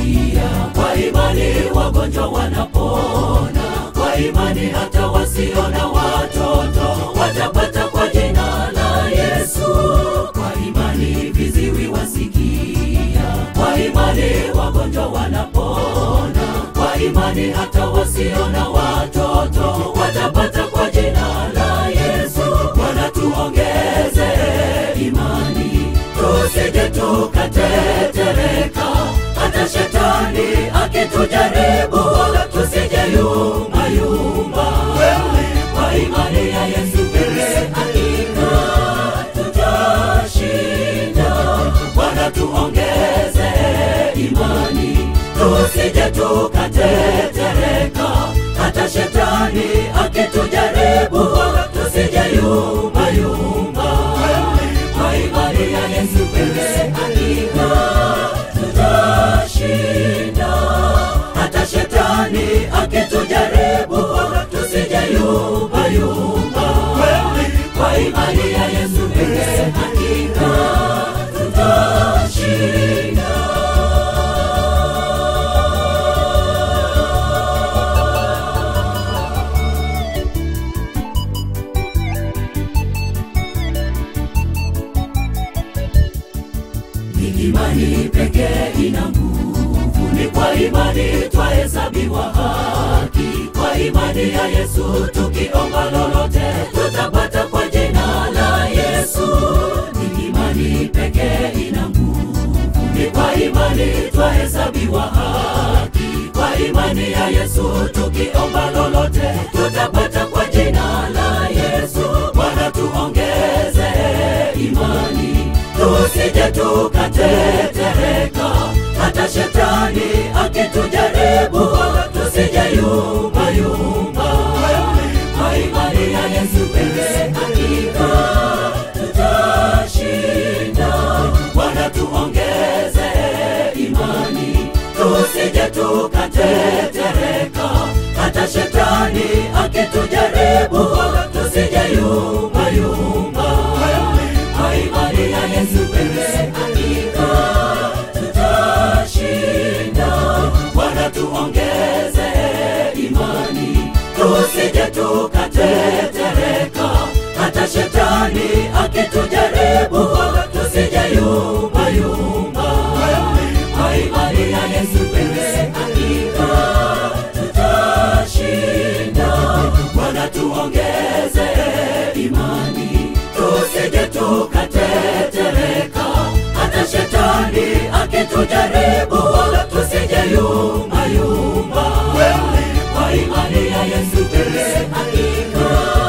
wasikia, kwa imani wagonjwa wanapona, kwa imani hata wasiona watoto watapata kwa jina la Yesu. Kwa imani viziwi wasikia, kwa imani wagonjwa wanapona, kwa imani hata wasiona watoto watapata kwa jina la Yesu. Bwana tuongeze imani, tusije tukatetereka, hata shetani akitujaribu, wala tusije yumba yumba. Kwa imani ya Yesu pekee hakika tutashinda. Bwana tuongeze imani, tusije tukatetereka, hata shetani akitujaribu, wala tusije yumba yumba. Kwa imani ya Yesu pekee hakika tutashinda, hata shetani akitujaribu, wala tusije yumba yumba. Kwa imani ya Yesu pekee hakika tutashinda. Ni imani pekee ina nguvu, ni kwa imani twahesabiwa haki. Kwa imani ya Yesu tukiomba lolote tutapata kwa jina la Yesu. Ni imani pekee ina nguvu, ni kwa imani twahesabiwa haki. Kwa imani ya Yesu tukiomba lolote tutapata kwa jina la Yesu. Bwana tuongeze imani tusije tukatetereka, hata shetani akitujaribu, wala tusije yumba yumba. Kwa imani ya Yesu pekee hakika tutashinda. Bwana tuongeze imani, tusije tukatetereka, hata shetani akitujaribu, wala tusije yumba yumba. Kwa imani ya Yesu pekee hakika tutashinda. Bwana tuongeze imani, tusije tukatetereka, hata shetani akitujaribu, wala tusije yumba yumba. Kwa imani ya Yesu pekee hakika tutashinda. Bwana tuongeze imani, tusije tukatetereka, hata shetani akitujaribu, wala tusije yumba yumba. Kwa imani ya Yesu pekee hakika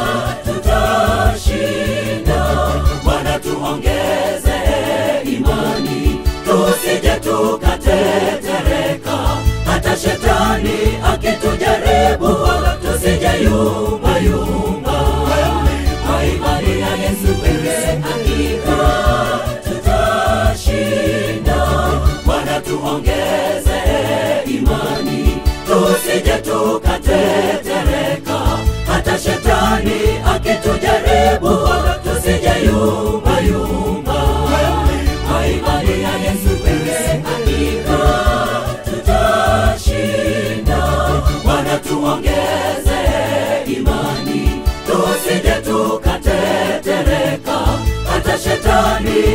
tutashinda. Bwana tuongeze imani, tusije tukatetereka, hata shetani akitujaribu, wala tusije yumba yumba. Kwa imani ya Yesu pekee hakika tutashinda. Bwana tuongeze imani, tusije tukatetereka, hata shetani akitujaribu, wala tusije yumba yumba. Kwa imani ya Yesu pekee hakika tutashinda. Bwana tuongeze imani, tusije tukatetereka, hata shetani